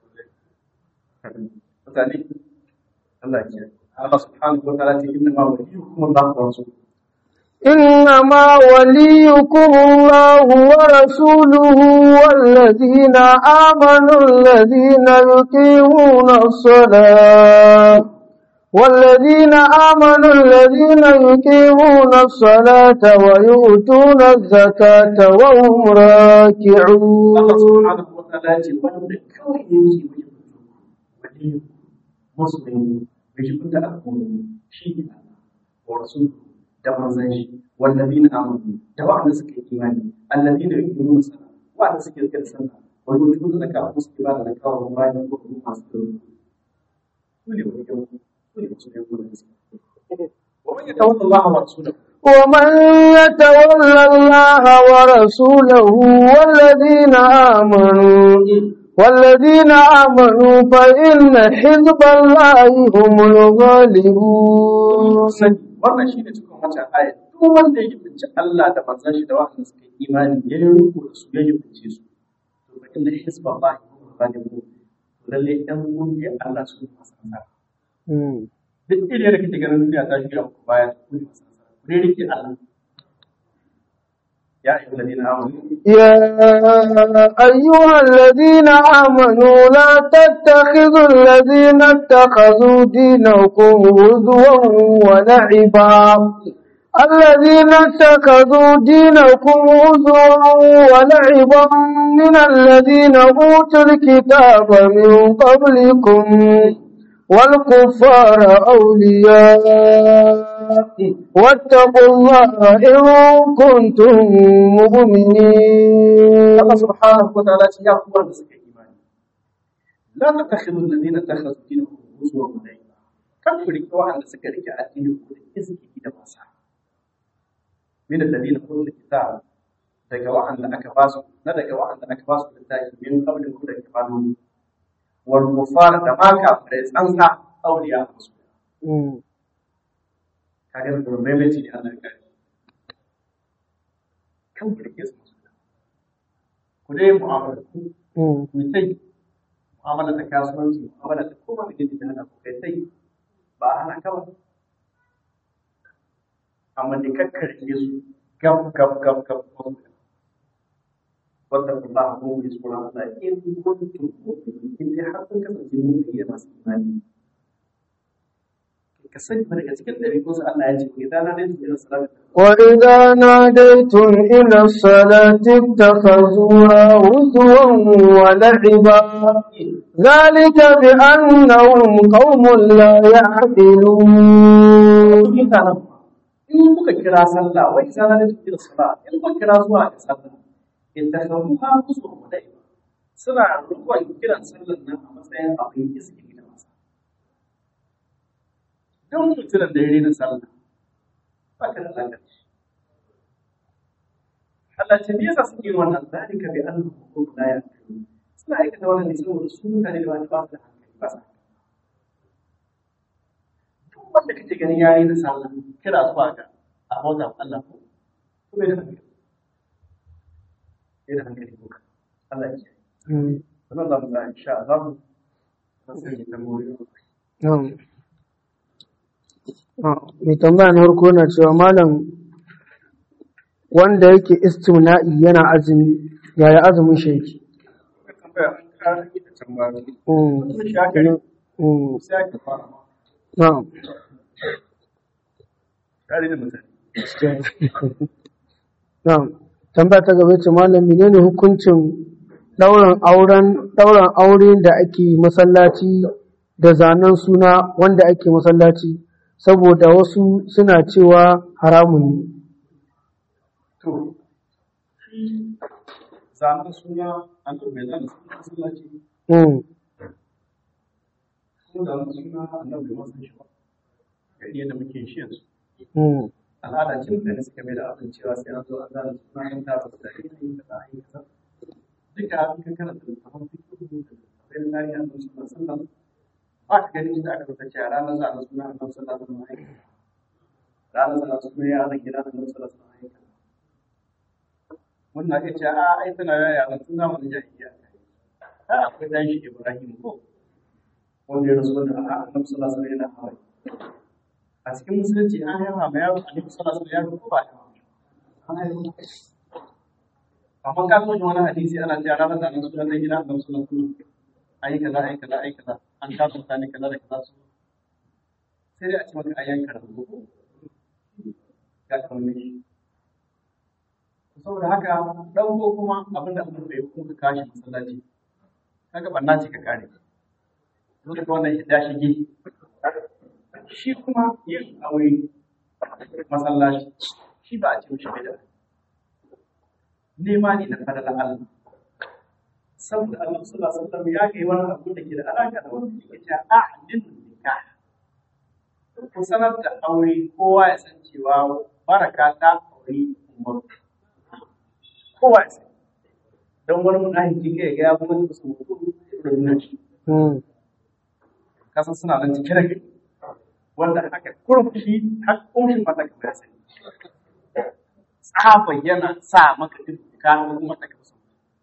mutane Allah ya kiyaye Allah subhanahu wa ta'ala ce inna ma waliyukum Allah wa rasuluhu إنما وليكم الله ورسوله والذين آمنوا الذين يقيمون الصلاة والذين آمنوا الذين يقيمون الصلاة ويؤتون الزكاة وهم Allah راكعون subhanahu wa ta'ala ce wanda kawai yake wani musulmi bai shi kunta al'umma shi ne Allah wa rasul da manzon shi wallazina amanu da wa'anda suka yi imani allazina yuqimuna salat wa'anda suke rike da sallah wa yu'tuna zakata ko suke ba da zakata wa bayan ko kuma masu tsaro su ne wani yau su ne musulmi ko da gaske wa man yatawalla Allah wa rasulahu ومن يتول الله ورسوله والذين آمنوا والذين آمنوا فإن حزب الله هم الغالبون sani wannan shi ne cikin wancan ayat duk wanda ya binci Allah da manzon shi da wanda suka yi imani ya yi riko da su ya yi binci su to fa inna hisba ba ba ne mu lalle ɗan kungiyar Allah su ne masu nasara duk irin da kake ganin duniya ta shirya muku baya ku ne masu nasara ku ne rike Allah ya ayyuhal ladina amanu يا أيها الذين آمنوا لا تتخذوا الذين اتخذوا دينكم هزوا ولعبا الذين اتخذوا دينكم هزوا ولعبا من الذين أوتوا الكتاب من قبلكم والكفار أولياء واتقوا الله إن كنتم مؤمنين Allah subhanahu wa ta'ala ce ya kuwa da suka yi imani la tattakhidhu alladhina takhadhu dinakum huzwan wa la'iba kan ku rike wa'anda suka rike addinin ku da izini da wasa min alladhina utul kitab daga wa'anda aka ba su na daga wa'anda aka ba su littafi min qablin ku da kafanu wal kufar da ma kafirai tsansa auliya musu kaga da maimaiti ne Allah ya kare kan ku rike su ku dai mu'amala ku ku tai mu'amala ta kasuwanci mu'amala ta koma da gidi da hana ku kai tai ba a hana ka ba amma da kakkarke su gab gab gab gab wata kuma a kuma yi tsoron Allah in kuntum mu'minin in dai har kun kasance mu'mini da masu imani ka sani fa daga cikin ɗabi'un su Allah ya ce idan na dai ila salatu وإذا ناديتم إلى الصلاة اتخذوها هزوا ولعبا ذلك بأنهم قوم لا يعقلون mutanen in kuka kira sallah wai isa na da ila sallah in kuka kira zuwa ga sallah in da kan ha musu wadai suna rukun kiran sallan nan a matsayin abin izini da wasa don mutumin da ya rena sallah ba ka da lalaci Allah ce me yasa suke yin wannan zalika bi annahum qawmun la ya'qilun suna aikata wannan ne saboda su mutane da wani ba su da hankali ba sa duk wanda kake ganin yayi na sallah kira zuwa ga a bauta wa Allah ko ko bai da hankali bai da hankali ko Allah ya kiyaye sannan za mu ga insha Allah sai mu tambayoyi mai tambaya na farko na cewa malam wanda yake istimna'i yana azumi yaya azumin shi yake ka tambaya an kara ita tambayoyi Mm, sun shakari mm, sai ka fara na'am. tare da mutane Na'am. Tambaya ta gaba ce malam menene hukuncin ɗaurin auren ɗaurin aure da ake masallaci da zanen suna wanda ake masallaci saboda wasu suna cewa haramun ne. to shi zanen suna an to bai zana suna masallaci Mm, ko zanen suna annabi bai masa shi ba ga yadda muke shi yanzu mm, al'ada ce da suka mai da abin cewa sai an zo an zana suna an tara su da yin da za a yi kaza duka abin kan kana da littafin fikihu da littafin sai tarihi a musu da sallan ba ka gani inda aka rubuta cewa ranar za a suna a nan sallan da mai ranar za a suna ya zan gida da nan sallan da mai mun na iya cewa a ai tana yaya a tun zamanin jahiliya a akwai dan shi Ibrahim ko wanda ya rasu da a annabi sallallahu alaihi wasallam yana hawaye a cikin musulunci an haifa ma yaro annabi sallallahu alaihi wasallam ya ko ba an haifa amma ka so wani hadisi ana cewa ranar da annabi sallallahu alaihi wasallam annabi sallallahu alaihi wasallam ayi kaza ayi kaza ayi kaza an kafa mutane kaza da kaza su sai dai a ci maka ayyan karatu ko ga kamar shi saboda haka ɗauko kuma abin da abin da ya kuma kashi masallaci kaga banna ce ka kare dole ka wannan hidda shige shi kuma yin aure masallaci shi ba a ce mishi bida nema ne na fadar Allah saboda Allah sallallahu alaihi wasallam ya kai wani abu da ke da alaka da wanda ke ta a'lin nikah ku sanar da aure kowa ya san cewa baraka ta aure umar kowa ya san don wani munafiki kai ga ya kuma su mutu da nuna shi kasan suna nan cikin rage wanda aka kurfi har kumshin mata ka ya sani tsafa yana sa maka duk ka kuma ta kasu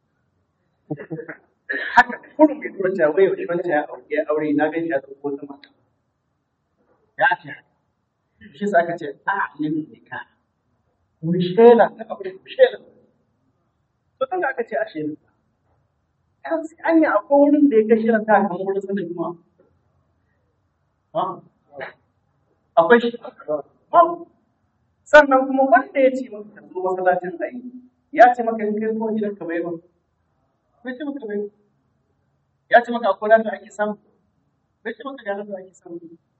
haka kurum ya tura cewa wai wani ya aure ya aure na gani ya dauko ta mata ya ce shi sa aka ce a yin nika mu shela ta aure mu shela to tun da aka ce a shela an an yi akwai wurin da ya ga shirin ta kan wurin sanin kuma akwai shi sannan kuma wanda ya ce maka ka zo masallacin ayi ya ce maka in kai zuwa gidan ka bai ba bai ce maka bai ya ce maka akwai da ake samu bai ce maka ga da ake samu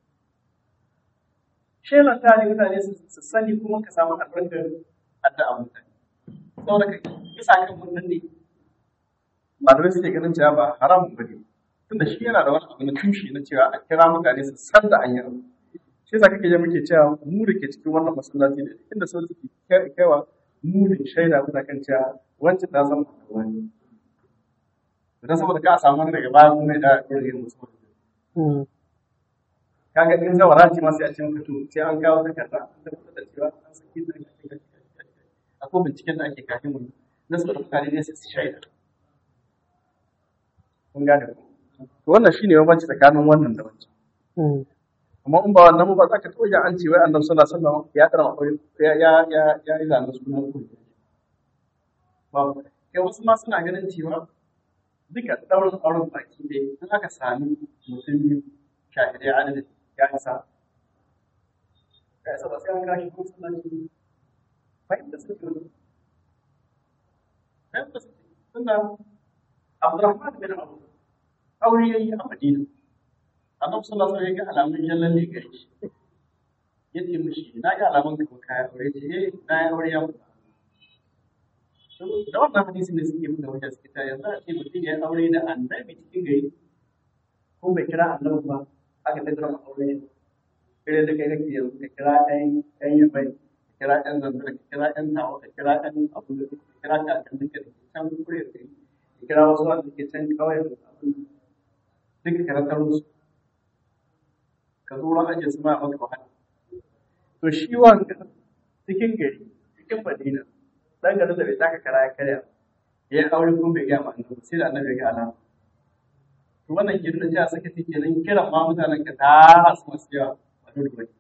shelan ta ne mutane su sani kuma ka samu albarkar addu'a mutane saboda ka bisa kan wannan ne malamai suke ganin cewa ba haramun bane tunda shi yana da wani abu na tushe na cewa a kira mutane su san da an yi abu shi yasa kake je muke cewa mu da ke cikin wannan masallaci da inda sau suke kaiwa mu da shaida muna kan cewa wancan ta zama wani dan saboda ka samu wani daga baya kuma da irin musu kaga in zawara ce ma sai a ce maka to sai an kawo takarda an tabbatar da cewa an saki da akwai binciken da ake kafin mu na saboda mutane ne su shaida kun gane ku to wannan shine bambanci tsakanin wannan da wancan amma in ba wannan ba za ka taɓa yin an ce wai annabi sallallahu alaihi wasallam ya karama aure ya ya ya ya yi zanen sunan ku ba kai wasu ma suna ganin cewa duka ɗaurin auren baki ɗaya in aka sami mutum biyu shahidai adadin ya isa ya isa ba sai an kashi ko sallaci fahimta su ke fahimta su tunda Abdurrahman bin Abu aure yayi a Madina Annabi sallallahu alaihi wasallam ya ga alamun jallan ne gare shi yace mishi na ga alamun ka kai aure ce eh na yi aure ya mutu da wannan hadisin ne suke nuna wajen suke ta yanzu a ce mutum ya aure da annabi cikin gari ko bai kira annabi ba aka tattara ma aure irin da kai kake yanzu ka kira ɗan ɗan yabai ka kira ɗan zanzara ka kira ɗan tawa ka kira ɗan abu da ka kira ta kan duka da can kure da kai ka kira wasu wanda ke can kawai da abu duka karantar musu ka zo ran ajiye su ma maka wahala to shi wanda cikin gari cikin madina dan garin da bai taka kara ya karya ya yi aure kuma bai gaya ma annabi sai da annabi ya ga alama to wannan ke nuna cewa saka take nan kiran ma mutanen ka ta hasu masu yawa a dole bane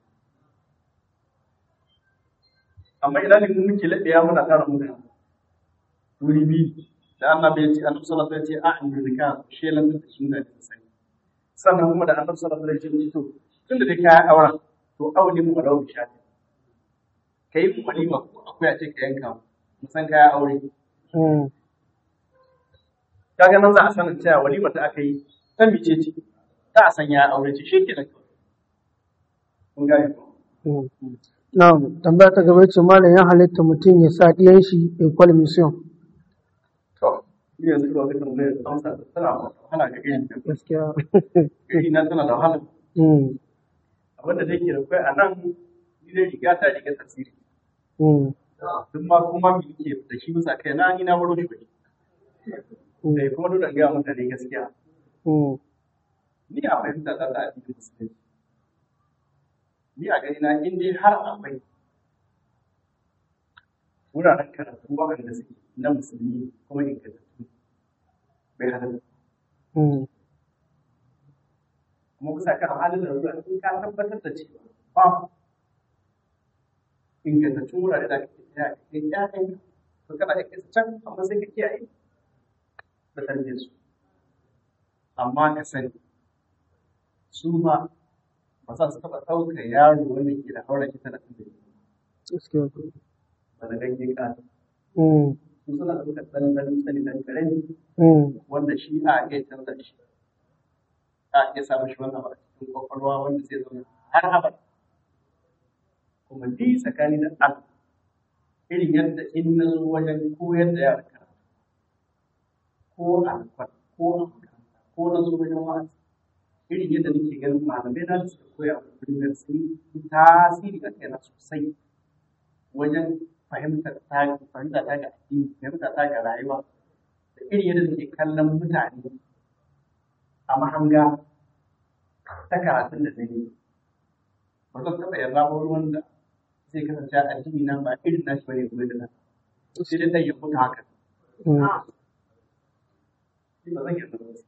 amma idan ne muke laɗe ya muna tara mutane wuri biyu da annabi ya ce annabi sallallahu alaihi wasallam ya ce a an zika shelan da shi da sai sannan kuma da annabi sallallahu alaihi wasallam ya ce to tunda dai kayan auren to aure mu da wuce kai mu walima ko akwai a ce ka yanka mu san kayan aure kaga nan za a sanin cewa walimar da aka yi ta mice ce ta a sanya aure ce shi kenan kun gane ko Na'am, tambaya ta gaba ce malam ya halitta mutum ya sa ɗiyan shi equal mission. to ni yanzu ba zai tambaye amsa tana wahala ga irin da Gaskiya. iri na tana da wahala Mm, abinda da ke da kai a nan ni dai riga ta riga tasiri mm, duk ma kuma mi ke da shi bisa kai na ni na baro shi bane mm, eh kuma dole in ga mutane gaskiya Mm. ni a fahimta ta da addinin musulunci ni a gani na in dai har akwai wuraren karatu waɗanda suke na musulmi kuma ingantattu bai halatta Mm. kuma kusa kan halin da ruwa in ka tabbatar da cewa ba ingantattun wurare da kake tsaya ka kai ƴaƴan to kana iya kai su can amma sai ka kiyaye da tarbiyyar su amma ka sani su ma ba za su taɓa ɗaukar yaro wanda ke da haura kita da ɗan Gaskiya. ba da ganye ƙasa Mm. su suna ɗaukar ɗan ɗan sani ɗan ƙarami Mm. wanda shi a iya canza shi a iya samun shi wannan a cikin kwakwalwa wanda zai zama har abada kuma ni tsakani da Allah irin yadda in na zo wajen koyar da yara karatu ko a alfar ko a makaranta ko na zo wajen wa'azi irin yadda nake ganin malamai na da suka koya a kullum sun yi tasiri a kaina sosai wajen fahimtar ta fahimta ta ga addini fahimta ta ga rayuwa da irin yadda nake kallon mutane a mahanga ta karatun da zai yi ba zan taɓa yarda ba wani wanda zai kasance addini na ba irin nashi bane kuma da na sai dai zai yi mutu haka Mm. ni ba zan yarda ba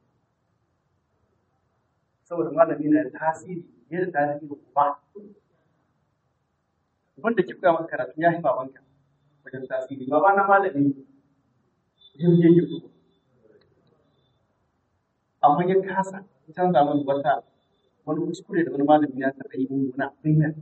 saboda malami na da tasiri yadda tasiri ba wanda ke koya maka karatu ya yi babanka wajen tasiri baba na malami jirgin yake amma ya kasa canza min wata wani kuskure da wani malami ya taɓa yi mun wani abin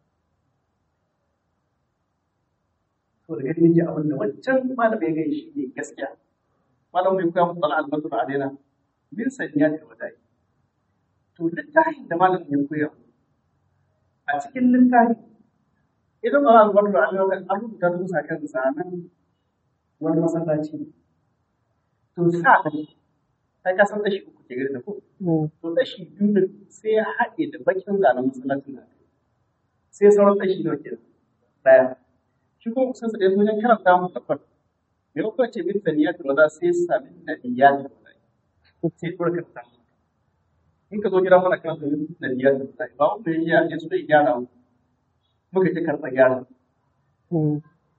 to da gani nake abin da wancan malami ya gani shi ne gaskiya malam bai koya muku al'almatu a daina min sanya da wadai to littafin da malam ya koya a cikin littafi idan ba za su bar da an rubuta su sa kan zanen wani masallaci to sa da sai ka san dashi uku ke gari da ko Mm. to dashi biyu da sai ya haɗe da bakin zanen masallacin da sai sauran dashi nawa kenan daya shi kuma kusan sa da wajen karanta mu tabbat me ko ce min saniya da wada sai sami da iya da wada sai dora karanta in ka zo gida mana kan min da iya da wada ba mu ya ya so ya gyara mu muka ce karɓa gyara Mm.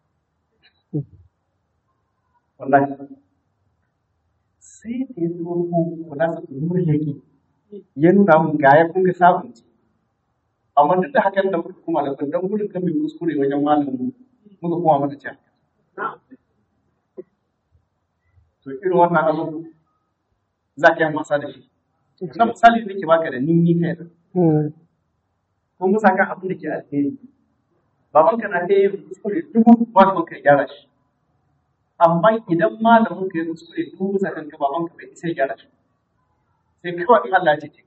wallahi sai da ya zo ko kula sa nuri yake ya nuna mun ga ya kun ga sabunci amma duk da hakan da muka kuma da dan gudun kan mai kuskure wajen malamin mu muka kuma mata ce to irin wannan abu za ka yi wasa da shi na misali da nake baka da ni ni kai da Mm. ko musa kan abin da ke alheri babanka na ta yin kuskure dubu malamin ka ya gyara shi amma idan malamin ka ya kuskure dubu bisa kanka babanka bai isa ya gyara shi sai kawai in Allah ya ce ka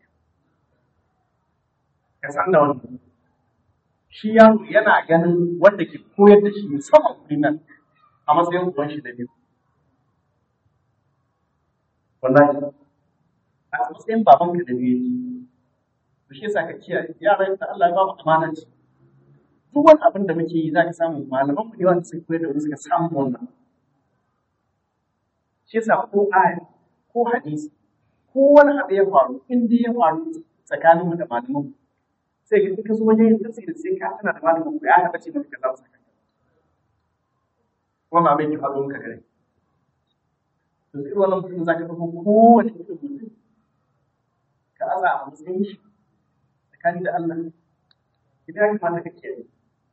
ka san da wannan shi yaro yana ganin wanda ke koyar da shi musamman kuri nan a matsayin uban shi da biyu wallahi a matsayin babanka da biyu yake to shi yasa ka kiyaye yaran da Allah ya ba mu amana ce duk wani abin da muke yi za ka samu malaman mu ne wanda suka koyar da mu suka samu wannan shi yasa ko aya ko hadisi ko wani abu ya faru in dai ya faru tsakanin mu da malaman mu sai ka ka zo wajen yin tafsiri sai ka tana da malamin ku ya taɓa ce maka kaza saka wannan abin ya faru ka gare to sai wannan mutum za ka ɗauko kowane irin mutum ka aza a matsayin shi tsakani da Allah idan ya kamata ka kiyaye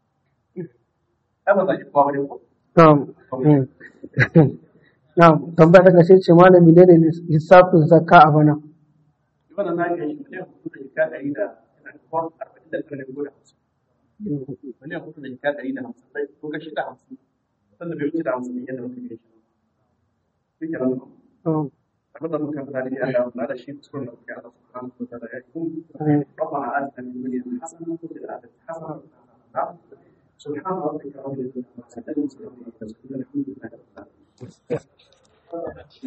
ai ba za ki kowa bane ko Na'am. Mm. Na'am. Tambaya ta ƙarshe ce malami ne ne lissafin zakka a bana. wannan na ga shi miliyan hudu da jika ɗari da yana da kwan arba'in da tara ne ko da hamsin miliyan hudu da jika ɗari da hamsin sai ko kashi da hamsin sannan bai wuce da hamsin ne yadda muka gaishe shi ke nan Na'am. abin da muka fara da Allah na da shi kuskuren da muka Allah subhanahu wa ta'ala ya yi Mm. ربنا آتنا من الدنيا حسنة وفي الآخرة حسنة وقنا عذاب النار. سبحان ربك رب العزة عما يصفون وسلام على المرسلين الحمد لله رب العالمين